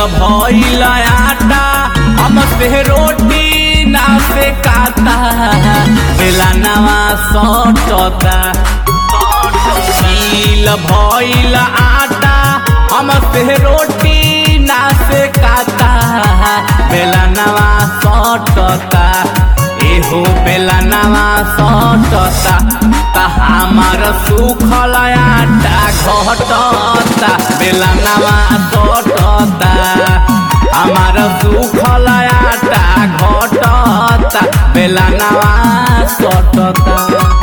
भइल आटा हमसे रोटी ना से काता बेला नवा सटता गील भइल आटा हमसे रोटी ना से काता बेला नवा सटता एहो बेला नवा सटता ता हमार सुखल आटा घटता बेला नवा सटता हमार सुखल आटा घटता बेला नवा सटता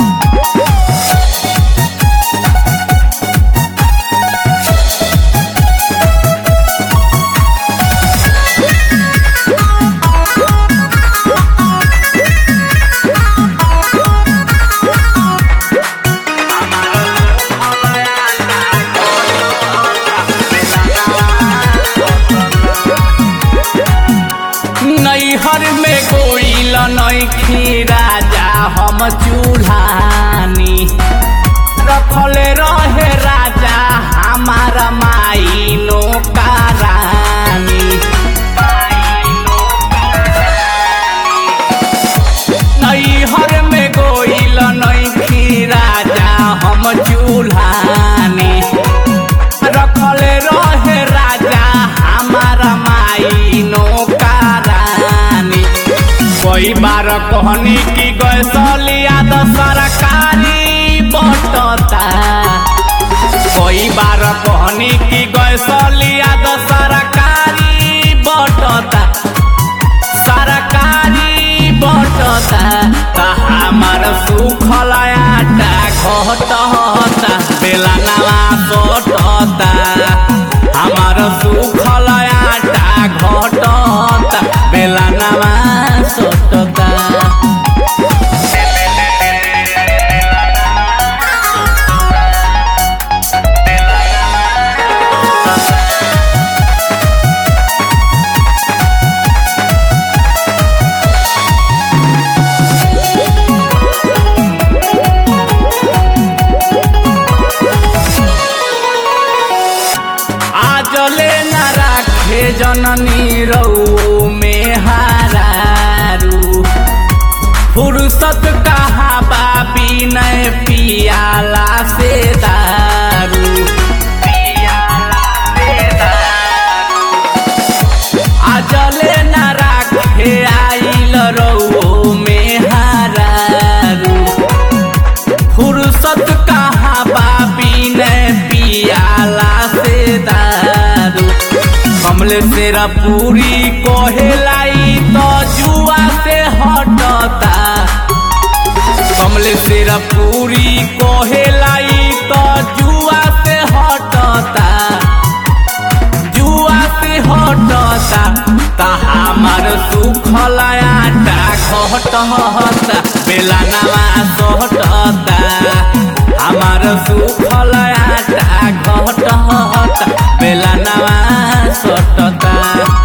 नैहर में गोइल नैखी राजा हम चूल्हानी रखले रहे राजा हमार माई नौकरानी नैहर में गोइल नैखी राजा हम चूल्हानी रखले रहे राजा हमार माई नौकरानी कई बार कहनी की गैसलिया तो सरकारी बटता कई बार कहनी की गैसलिया तो सरकारी बटता सरकारी बटता ता हमार सुखल आटा घटता बेला नवा सटता हमार सुखल आटा घटता बेला नवा सटता आजले न राखे जननी रऊ में हारू फुर्सत कहाँ बाबी न पियाला से दारू आजले न राखे आइल रऊ में हारू फुर्सत कहाँ बाबी ने पियाला से दारू कमले सेरा पूरी कोहेलाई तो जुआ से हटता कमले सेरा पूरी कोहेलाई तो जुआ से हटता जुआ से हटता ता हमार सुखल आटा घटता बेला नवा सटता हमार सुखल आटा घटता बेला नवा सटता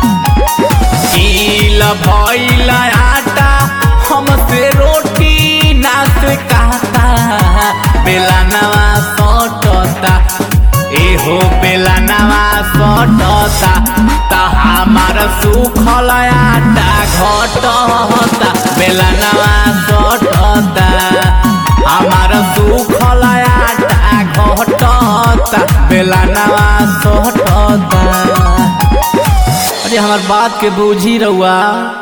गील भइल आटा हमसे रोटी ना से कहता बेला नवा सटता एहो बेला नवा सटता ता हमार सुखल आटा घटता बेला नवा सटता हमार सुखल आटा घटता बेला नवा सटता अरे हमार बात के बूझी रहुआ